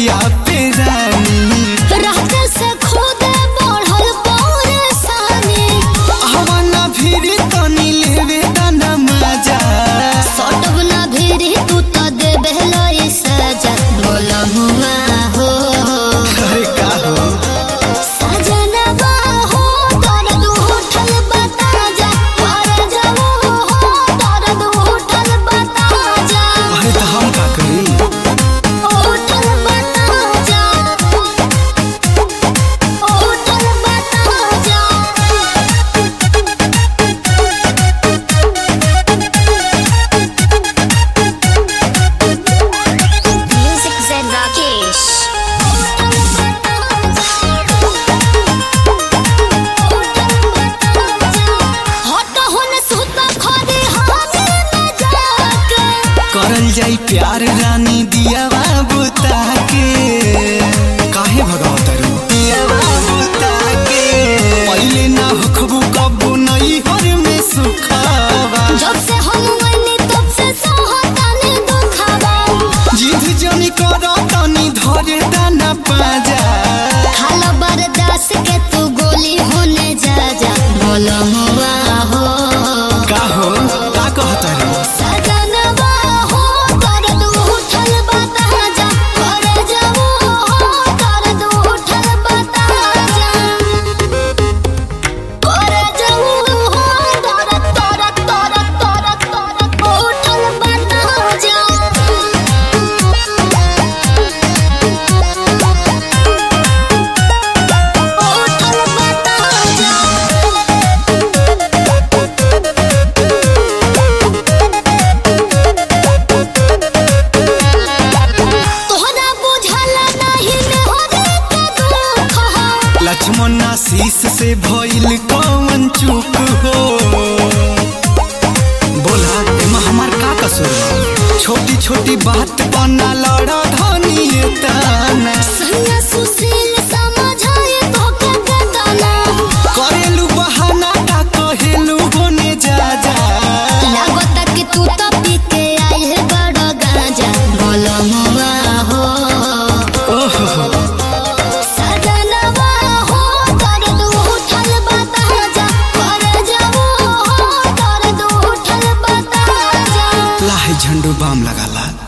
जिया पे रानी रहते से खुद बढ़ल परेशानी हवाना फिर तनी लेवे दाना मजा सटब ना भिरी तू तो देबे लई सजा बोला हुआ हो अरे का हो सजनवा हो दर्द उठल बता जा मर जाओ हो दर्द उठल बता जा अरे तो हम का करी उठल बता जा उठल बता जा Music Zen Rakesh. हट होने सुता खड़ी हाथे में जाके करल जाई प्यार रानी दिया बाबू ताके काहे भगावत रू दिया बाबू ताके पहिले ना हखबू कबू नहीं हर में सुखावा जब से हम मनी तब से सहताने दुखावा जिद जनी कर तनी धरे दाना पाजा खाला बर्दाश्त के तू गोली होने जा जा बोलो हुआ हो का हो का कहत रू सजनवा हो दर्द उठल बता जा कर जाओ हो दर्द उठल बता जा कर जाओ हो दर्द दर्द दर्द दर्द दर्द उठल बता जा उठल बता जा तोहरा बुझल नहीं मेहरे के दुख हो लक्ष्मण आशीष से भइल कौन चूक हो बोला एमा हमार का कसूर छोटी छोटी बात बना लड़ा धनी ताना सैया सुशील समझाए तो के बेदाना करेलू बहाना का कहेलू होने जा जा लागत कि तू तो पी के आई है बड़ा गांजा बोलो हुआ हो ओहो सजनवा हो दर्द उठल बता जा कर जाओ हो दर्द उठल बता जा लाहे झंडू बाम लगाला